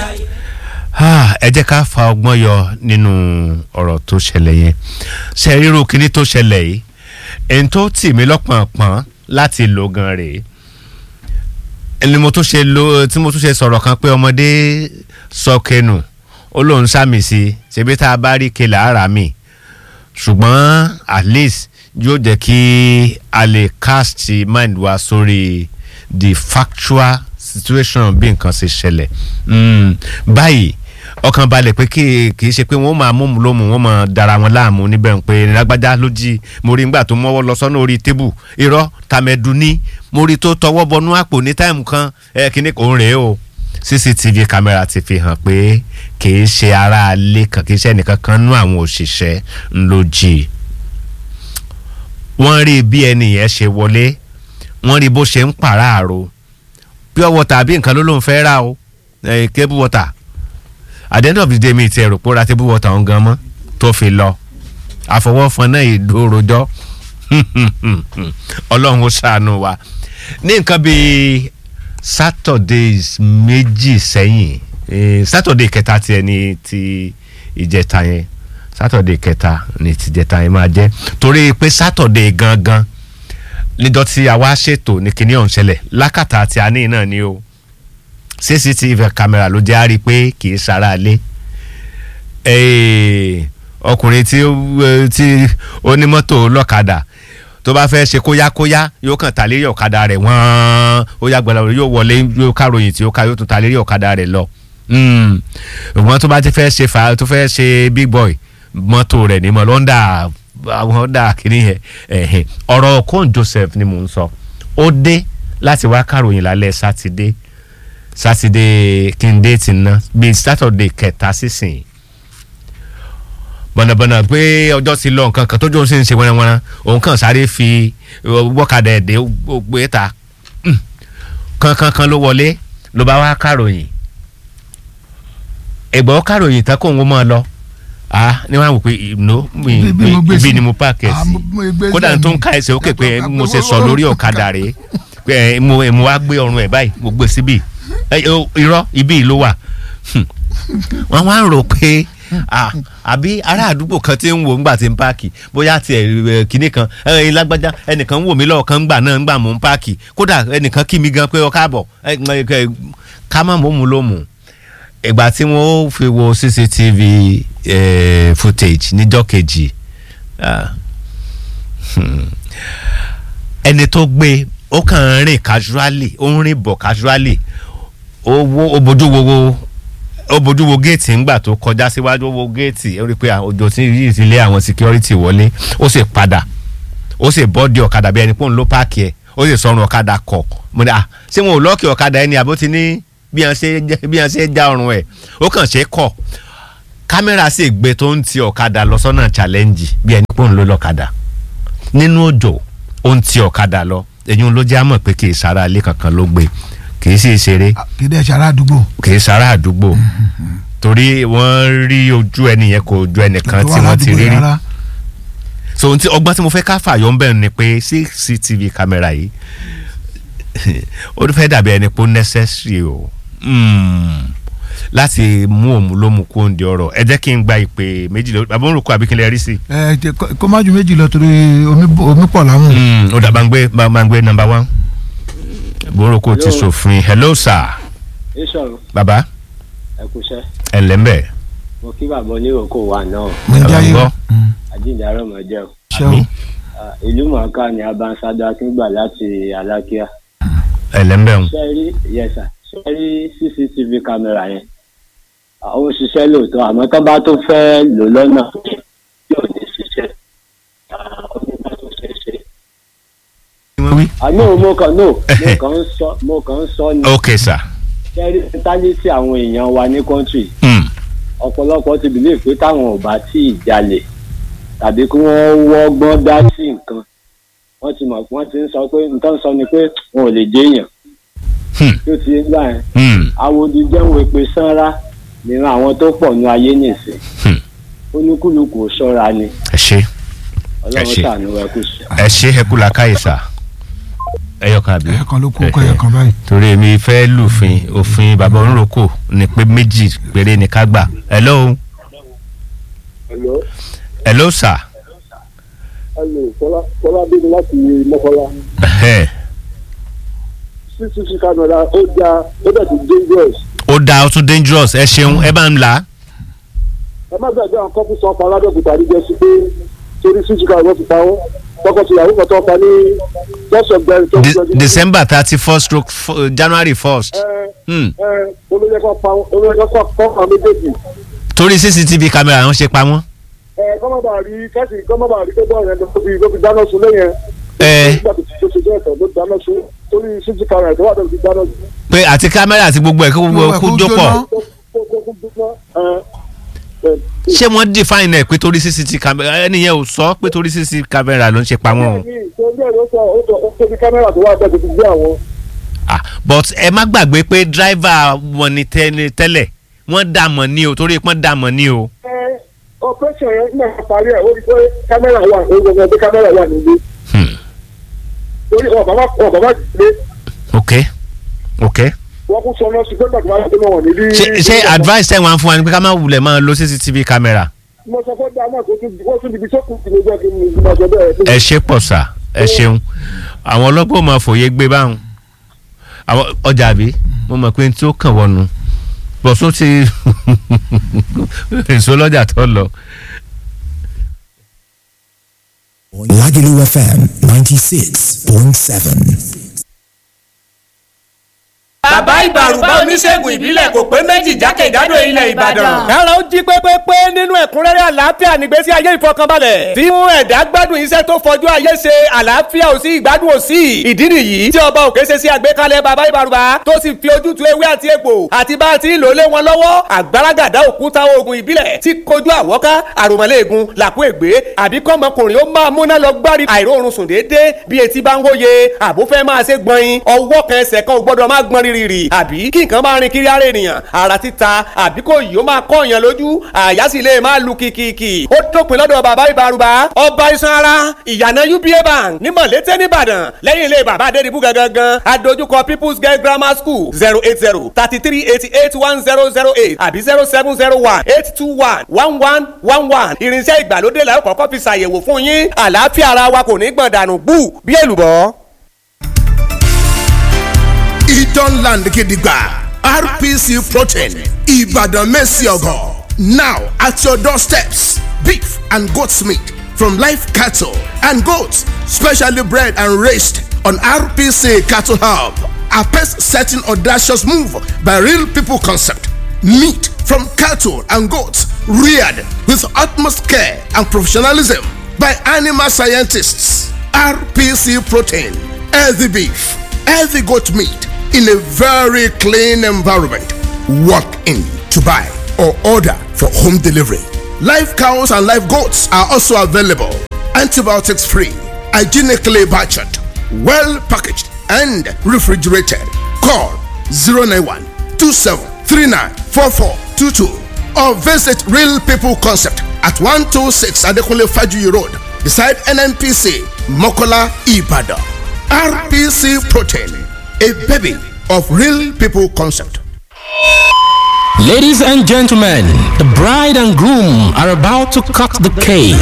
Ah, ẹ jẹ́ ká fa ọgbọ́n yọ nínú ọ̀rọ̀ tó ṣẹlẹ̀ yẹn ṣe ríru kíní tó ṣẹlẹ̀ yìí ẹni tó tì mí lọ́pọ̀npọ̀n láti lò gan rèé ẹni mo tún ṣe lo tí mo tún ṣe sọ̀rọ̀ kan pé ọmọdé sọ kẹnu ó lóun sàmì sí i ṣebí tá a bá rí kelà ara mi ṣùgbọ́n at least yóò jẹ́ kí a lè cast mind wa sórí the factual situation bí nǹkan ṣe ṣẹlẹ̀ Mm, báyìí ọkàn balẹ̀ pé kì kì í ṣe pé wọ́n máa mú lómù wọ́n máa dara wọn láàmú níbẹ̀ ń pé lágbájá ló jí mo rí nígbà tó mọ́wọ́ lọ sọ́nà orí tébù irọ́ tàmẹ̀dù ní mo rí tó tọwọ́ bọnú àpò ní táìmù kan ẹ kíní kò ń rèé o cctv camera ti fi hàn pé kì í ṣe aráalé kan kì í ṣe ẹnìkan kan nú àwọn òṣìṣẹ́ ńlọ jí wọ́n rí bí ẹni yẹn ṣe wọlé wọ́n rí bó ṣe ń pàráàrò pure water àbí nǹkan ló lóun fẹ́ rà o eh, cable water at the end of the day mi ti ẹ̀rọ pòórá table water ọ̀hún gan mọ́ tó fi lọ àfọwọ́fọn náà ìdórojọ́ ọlọ́run ó ṣàánú wa ní nǹkan bíi saturdays méjì sẹ́yìn eh, saturday kẹta tiẹ̀ ní ti ìjẹta yẹn saturday kẹta ní ti ìjẹta yẹn máa jẹ́ torí pé saturday gangan níjọ́ tí a wá ṣètò ní kinní ọ̀hún ṣẹlẹ̀ lákàtà àti àní náà ni o cctv camera ló jẹ́ àrí pé kì í sara lé ọkùnrin tí ó- tí onímọ́tò lọ́kadà tó bá fẹ́ ṣe kóyákóyá yóò kàn ta lérí ọ̀kadà rẹ̀ wọ́n ó yá gbọ́dọ̀ yóò wọlé yóò káròyìn tí ó ká yóò tún ta lérí ọ̀kadà rẹ̀ lọ ṣùgbọ́n tó bá ti fẹ́ ṣe fà tó fẹ́ ṣe big boy mọ́tò rẹ̀ ní mọ́ lọ́ndà àwọn ọ̀dà kìíní yẹn ẹ̀hìn. ọ̀rọ̀ Okon Joseph ni mò ń sọ ó dé láti wá káròyìn lálẹ́ sátidé sátidé kí n dé ti ná bíi sátọ̀dé kẹta sísìn bọ̀nàbọ̀nà pé ọjọ́ ti lọ nǹkan kan tójú òun sì ń ṣe wẹ́rẹ́wẹ́rẹ́ òun kàn sáré fi wọ́kadà ẹ̀dẹ́ gbé ta Mm. kankankan ló wọlé ló bá wá káròyìn ẹ̀gbọ́n káròyìn tán kóun ó máa lọ ah ní wọn á wò pé no mi- Ibi mo gbé ibi sí. ni mo páàkì ẹ̀ Ah, sí mo- mo gbé sí kódà ẹ̀mí. tó ń ká ẹsẹ̀ òkè pé mo ṣe sọ lórí ọ̀kadà rèé pé ẹ, mo mo wá gbé ọrùn ẹ̀ báyìí mo gbé síbí ẹ, o- irọ́ ibi yìí ló wà Hmm. wọ́n wá ń rò pé ah, àbí ará àdúgbò kan tí ń wò ńgbà tí ń páàkì bóyá tiẹ̀ kinní kan ẹ, lágbájá ẹnìkan ń wò mí lọ́ọ̀kan ńgbà náà ńgbà mò ń páàkì kódà ẹnìkan kí mi gan pé ọ káàbọ̀ ẹ, ẹ, ẹ, ká má mọ̀ mú ló mú ìgbà tí wọ́n fi wo cctv eh, footage níjọ́ kejì ah, hmm, ẹni tó gbé ó kàn ń rìn casually ó ń rìn bọ̀ casually ó wo ó bójú wo wo ó bójú wo géètì ńgbà tó kọjá síwájú ó wo géètì ó rí i pé ah, òjò tí yìí ti lé àwọn security wọlé ó sì padà ó sì bọ́ọ̀dì ọ̀kadà bí ẹni pé òun ló páàkì ẹ̀ ó sì sọrun ọ̀kadà kọ̀ mo ní à ṣé wọn ò lọ́ọ̀kì ọ̀kadà ẹni àbó ti ní bí wọn ṣe jẹ́- bí wọn ṣe já ọrùn ẹ̀ ó kàn ṣe é kọ̀ kámẹ́rà sì gbé tó ń ti ọ̀kadà lọ sọ́nà challenge bí ẹni pé òun ló lọ́kadà nínú òjò ó ń ti ọ̀kadà lọ ẹ̀yin ló jẹ́ àmọ̀ pé kì í sára ilé kankan ló gbé kì í sì ṣeré kì í dẹ̀ ṣe ará àdúgbò kì í sára àdúgbò torí wọ́n rí ojú ẹni yẹn kò ju ẹnìkan tí wọ́n ti rí rí rárá. so ohun tí ọgbọ́n tí mo fẹ́ ká fàyọ ń bẹ̀rù ni pé cctv camera yìí ó fẹ́ dàbí ẹni pé ó necessary o Mm. láti mú òun ló mú kó ń di ọ̀rọ̀ ẹ jẹ́ kí n gba ìpè méjì lọ àbọ̀ ń rò kó àbí kí n lè rí sí. ẹ jẹ kó- kó má ju méjì lọ torí omi bò- omi pọ̀ láwọn. Mm, ó dà bá ń gbé bá ń gbé number one àbọ̀ ń rò kó ti Hello. sòfin hello sir ìṣòro baba ẹ kúṣẹ́ ẹ ǹlẹ́ ń bẹ̀ mo kí bàbá oníròkò wà náà mo ń Bàbá jáyé ń gbọ́. Mm. àjíǹde àrọ̀mọ̀jẹ́ o ṣé o Àmín. Ah, ìlú mọ̀ọ́ká ni abansado akíngbà láti alákíá ẹ ǹlẹ́ ń bẹ̀ ń ṣe rí yẹsà ṣe rí cctv kámẹ́rà yẹn Ah, ó ń ṣiṣẹ́ lóòótọ́ àmọ́ tó bá tó fẹ́ lò lọ́nà yóò ní ṣiṣẹ́ Ah, ó ní bá tó ṣe ṣe. àná mo kàn no mo kàn ń sọ mo kàn ń sọ ní ok sir ṣe rí mentality àwọn èèyàn wa ní kọ́ńtì Mm. ọ̀pọ̀lọpọ̀ ti bìlẹ̀ pé táwọn ò bá tí ì jalè tàbí kí wọ́n wọ́gbọ́n dá sí nǹkan wọ́n ti mọ̀ wọ́n ti ń sọ pé nǹkan sọ ni pé wọn ò lè jẹ́yàn Hmm. tó ti ń gbà yẹn Mm. awodi jẹ́wọ́ èpè sanra nínú àwọn tó pọ̀ ní ayé nìsín Hmm. olúkúlùkù ò ṣọ́ra ni ẹ ṣe ọlọ́run ṣé. ṣàánú ẹ kú sí. ẹ ṣe ẹ kú làákàyè sà ẹyọkan àbí. ẹ̀ẹ̀kan ló kó kọ́ ẹ̀ẹ̀kan báyìí. torí èmi fẹ́ lùfin òfin bàbá oníròkò ni pé méjì péré ni ká gbà. hello Hello, hello sir. hello, Fọlá Fọlá bí mi láti Mọ́kọ́lá. Ẹhẹ́. CCTV camera ó já ó dẹ̀ ti dangerous. ó dáa ó tún dangerous ẹ ṣeun ẹ bá ń là á. Ẹ má gbàgbé àwọn kọ́pù sọ pa aládọ́kùtà ní jẹ́sí pé torí CCTV camera ti pa wọ́n. Tọkọtìyàwó kan tó pa ní lọ́sọ̀ gbẹ̀rẹ̀ tó ń De- jọjú. december thirty first stroke f- january first. Ẹ Hmm. ẹ olóyè kan pa olóyè kan kọ́ kọ́ àwọn méjèèjì. torí cctv camera wọn ṣe pa wọn. Ẹ kọ́mọ́ bá rí kẹ́sì kọ́mọ́ bá rí gbogbo ọ̀rẹ́ ló fi ló fi dáná sun lẹ́yìn. Ẹ. Nígbà tó ti ṣe ṣe ẹ̀tọ́ ló dáná sun torí CCTV camera tó wà tó fi dáná sun. pé àti kámẹ́rà àti gbogbo ẹ̀ kó gbogbo ẹ̀ kó Gbogbo ẹ̀ kó jópọ̀. jóná. Kó kó kó kó dúpọ́. Ẹ ẹ ṣé wọ́n define ẹ̀ pé torí cctv camera ẹnìyẹn ò sọ pé torí cctv camera ló ń ṣe pa wọn o. bẹ́ẹ̀ni torí ẹ̀ ló sọ ó sọ ó tóbi kámẹ́rà tó wà bẹ́ẹ̀ tó ti gbé àwọn. Ah, but ẹ má gbàgbé pé driver wọn ni tẹ́lẹ̀ tẹ́lẹ̀ wọ́n dà mọ̀ ní o torí pọ́n dà mọ̀ ní o. ẹ operation yẹn nígbà tó parí ẹ̀ ó rí pé kámẹ́rà wà ó gbọ́dọ̀ pé kámẹ́rà wà nílé. Hmm. torí ọ̀ bàbá ọ̀ bàbá gbé ok ok. wọ́n kún sọ náà sí pé gbàgbọ́ máa ń gbé wọn nílé. ṣe ṣe advice ẹ̀ wọ́n á fún wa ni pé ká má wulẹ̀ máa lo cctv camera. mo sọ fún dáa náà kó tún wọ́n tún ibi tó kù sí lójú ẹ̀kí mi ìgbìmọ̀ ọjọ́ bẹ́ẹ̀. ẹ ṣe pọ̀ sà ẹ ṣeun àwọn ọlọ́gbọ́n ò máa fòye gbé báwọn àwọn ọjà àbí mo mọ̀ pé tí ó kàn wọnú bọ̀sùn ti èso lọ́jà tó lọ. Lagelu FM 96.7. bàbá ìbàrùbá oníṣègùn ìbílẹ̀ kò pé méjì jákèjádò ilẹ̀ ìbàdàn. kára ó jí pépépé nínú ẹ̀kúnrẹ́rẹ́ àlàáfíà nígbésí ayé ìfọkànbalẹ̀ tí mú ẹ̀dá gbádùn iṣẹ́ tó fọjú ayé ṣe àlàáfíà ò sí ìgbádùn ò sí ìdí nìyí tí ọba òkè ṣe sí àgbékalẹ̀ bàbá ìbàrùbá tó sì fi ojútùú ewé àti egbò àti bá a ti ń lò lé wọn lọ́wọ́ àgbàràgàdá òkúta oògùn ìbílẹ̀ tí kojú àwọ́ká àròmọ́lẹ́ẹ̀gùn làkú ègbé àbí kọ́mọkùnrin ó máa múná lọ gbárí àìróorun sùn déédéé bí etí bá ń hóye àbó fẹ́ máa ṣe gbọ̀nyin ọwọ́ kan ẹsẹ̀ kan ò gbọ́dọ̀ máa gbọ́n rírì àbí kí nǹkan máa rin kiri ara ènìyàn ara títa àbí kò yìí ó máa kọ́ èèyàn lójú àyà sì lè máa lu kìkìkì ó dópin lọ́dọ̀ bàbá ìbárùbá ọba iṣan ara ìyànà uba bank ní mọ̀lété nìbàdàn lẹ́yìn ilé bàbá adédìbú gangan adójúkọ people's girl grammar school zero eight zero thirty three eighty eight one zero zero eight àbí zero seven zero one eight two one one one one one irinṣẹ́ ìgbàlódé la ó kọ́kọ́ fi ṣàyẹ̀wò fún yín àlàáfíà ara wa kò ní gbọ̀n dànù bú bí èlùbọ́. Idan Land Gidigba RPC Protein Ibadan Messiogo. Now at your doorsteps, beef and goat's meat from live cattle and goats, specially bred and raised on RPC Cattle Hub. A pace setting audacious move by real people concept. Meat from cattle and goats reared with utmost care and professionalism by animal scientists. RPC Protein, healthy beef, healthy goat meat in a very clean environment. Walk in to buy or order for home delivery. Live cows and live goats are also available. Antibiotics free, hygienically butchered, well packaged, and refrigerated. Call 091 2739 4422 or visit Real People Concept at 126 Adekunle Fajuyi Road beside NNPC Mokola Ibadan. RPC Protein, a baby of Real People Concept. Ladies and gentlemen, the bride and groom are about to cut the cake.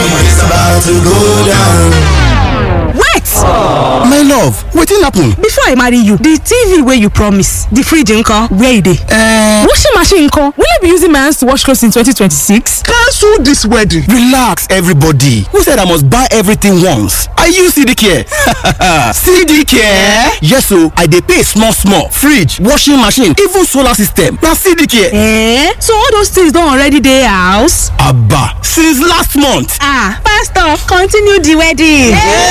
wait My love, wetin happen? before i marry you the tv wey you promise the fridge nko where e dey. Uh, washing machine nko will i be using my hands to wash clothes in 2026. cancel this wedding. Relax, everybody. Who said I must buy everything once? I use CD Care. CD Care? Yes, so I dey pay small, small. Fridge, washing machine, even solar system. Na CD Care. Eh? so all those things don already dey house. Abba, since last month. ah pastor continue the wedding.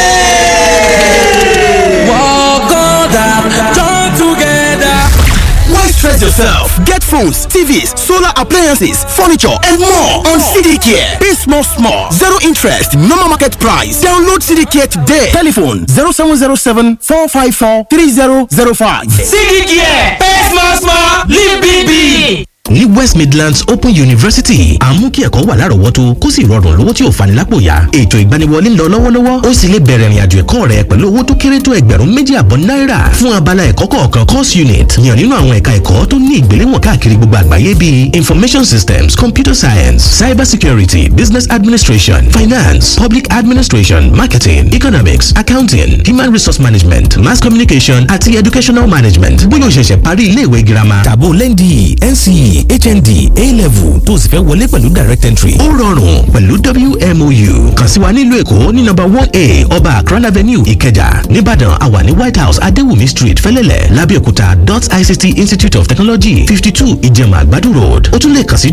Why stress yourself? Get phones, TVs, solar appliances, furniture, and more on CD Care. Pay small, small. Zero interest, normal market price. Download CD Care today. Telephone 0707 454 3005. sídìí kìí pay small small live big big. ní west midlands open university àmú kí ẹ̀kọ́ wà lárọ̀ọ́wọ́tó kó sì rọrùn lówó tí ò fani lápò yá ètò ìgbaniwọlé ń lọ lọ́wọ́lọ́wọ́ ó sì lè bẹ̀rẹ̀ ìrìnàjò ẹ̀kọ́ rẹ pẹ̀lú owó tó kéré tó ẹgbẹ̀rún méjì àbọ̀ náírà fún abala ẹ̀kọ́ kọ̀ọ̀kan course unit yàn nínú àwọn ẹ̀ka ẹ̀kọ́ tó ní ìgbéléwọ̀n káàkiri gbogbo àgbáyé bíi information systems computer science cyber security business administration finance public administration marketing economics accounting human resource management mass communication àti educational management bóyá o ṣẹ̀ṣẹ̀ parí iléèwé girama tàbó lẹ́ndì nce hnd a-level tó o sì fẹ́ wọlé pẹ̀lú direct entry ó rọrùn pẹ̀lú wmou kàn sí wa nílùú èkó ní nọ́mbà one a ọba akran avenue ìkẹjà nìbàdàn àwa ní white house adéwùmí street fẹ́lẹ́lẹ̀ lábẹ́òkúta dot ict institute of technology fifty two ìjẹ̀mà àgbàdo road ó tún lè kàn sí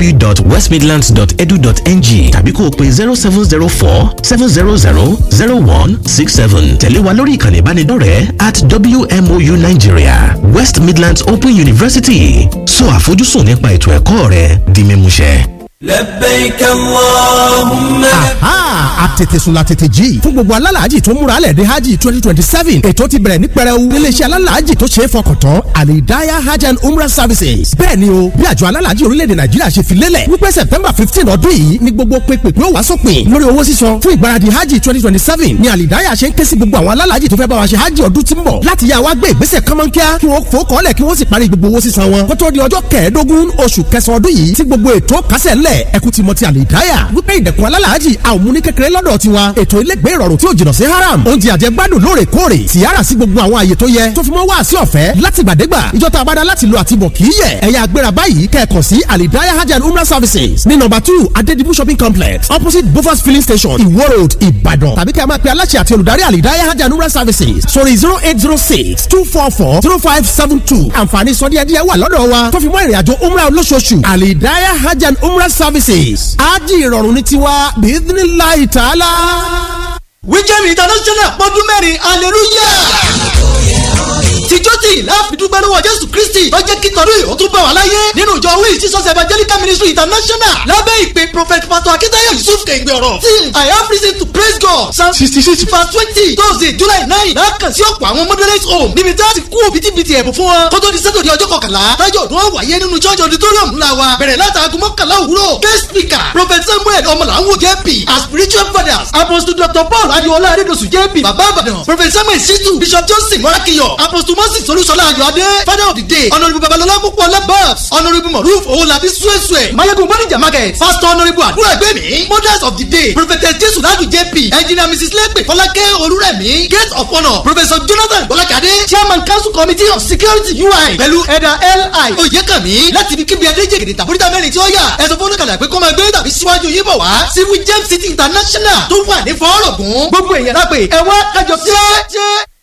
www.westmidlands.edu.ng tàbí kó o pe zero seven zero four seven zero zero zero one six seven tẹ̀lé wa lórí ìkànnì ìbánidọ́rẹ̀ẹ́ at wmou nigeria west midlands open university sọ àfojúsùn nípa ètò ẹ̀kọ́ rẹ di mímúṣẹ. لبيك اللهم aha àtètèsùn la tètè jí fún gbogbo alálàájì tó múra lẹ̀ dé hajj twenty twenty seven ètò ti bẹ̀rẹ̀ ní pẹrẹu níléeṣẹ́ alálàájì tó ṣe é fọkàn tán alidaya hajj and umrah services bẹ́ẹ̀ ni o bí àjọ alálàájì orílẹ̀-èdè nàìjíríà ṣe fi lélẹ̀ wípé september fifteen ọdún yìí ni gbogbo pépèpé ó wá sópin lórí owó sísan fún ìgbáradì hajj twenty twenty seven ni alidaya ṣe ń ké sí gbogbo àwọn alálàájì tó fẹ́ bá wa ṣe hajj ọdún tí ń bọ̀ láti yá wa gbé ìgbésẹ̀ kánmọ́nkíá kí wọ́n fò kọ́lẹ̀ kí wọ́n sì parí gbogbo owó sísan wọn kó tó di ọjọ́ kẹẹ̀ẹ́dógún oṣù kẹsàn-án ọdún yìí tí gbogbo ètò kásẹ̀ ńlẹ̀ ẹkú ti mọ ti àlìdáyà wípé ìdẹ̀kùn alálàájì àwọn múni kékeré lọ́dọ̀ tiwa ètò ilégbé ìrọ̀rùn tí ò jìnnà sí haram oúnjẹ àjẹgbádùn lóòrèkóòrè tìyára sí gbogbo àwọn àyè tó yẹ tó fi mọ́ wá sí ọ̀fẹ́ láti gbàdégbà ìjọta abada láti lo àtibọ̀ kì í yẹ ẹ̀yà agbéra báyìí kẹ́ẹ̀kan sí àlìdáyà hajj and umrah services ní nọ́mbà two adedibu shopping complex opposite bofas filling station iwo road ìbàdàn tàbí kẹ́ ẹ máa pe aláṣẹ àti olùdarí àlìdáyà hajj and umrah services sórí zero eight zero six two four four zero five seven two àǹfààní sọdíẹ̀díẹ̀ wà lọ́dọ̀ wa tó fi mọ́ ìrìnàjò umrah olóṣooṣù àlìdáyà hajj and umrah services ájì ìrọ̀rùn ní tiwa bíídínláì tààlà. wíjẹ́mi international pọ́dún mẹ́rin hallelujah tìjọ́ tí láàfidúgbẹ́ lọ́wọ́ jésù kristi tó jẹ́ kí tọ́lú ìhó tún bá wà láyé nínú ìjọ wíì jesus evangelical ministry international lábẹ́ ìpè prophet pastor akitayo yusuf kẹ̀ǹgbẹ̀ ọ̀rọ̀ till i have reason to praise god psalm sixty six verse twenty thursday july nine lákàn sí ọ̀pọ̀ àwọn moderate home níbi tí a ti kú òbítíbitì ẹ̀bùn fún wọn kó tó di sátọ̀dẹ̀ ọjọ́ kọkànlá tájọ́ ọdún wáyé nínú church auditorium ńlá wa bẹ̀rẹ̀ látàgùn mọ́kànlá òwúrọ̀ guest speaker prophet samuel ọmọlàwọ̀ jp as spiritual fathers apostle dr paul adiola adedosu jp baba abadan prophet samuel situ bishop johnson morakiyo apostle moses olúṣọlá ayọ̀adé father of the day honourable babalọlá púpọ̀ labas honourable moruf owolabi suesue mayegun bonija market pastor honourable àdúrà ẹgbẹ́mi mothers of the day prophetess jesu ladu jp engineer mrs lepe fọlákẹ́ olúrẹ̀mí gate of honour professor jonathan bọ́lákadé chairman council committee of security ui pẹ̀lú ẹ̀dà li oyèkànmí láti ibi kíbi adéjègèdè tàbóríta mẹ́rin tí ó yà ẹ̀sọ́ fún oníkàlà pé kó máa gbé tàbí síwájú yín bọ̀ wá civil james city international tó wà ní fọ́ọ̀rọ̀gùn gbogbo èèyàn lápè ẹ̀wọ́n kájọ sí ẹ́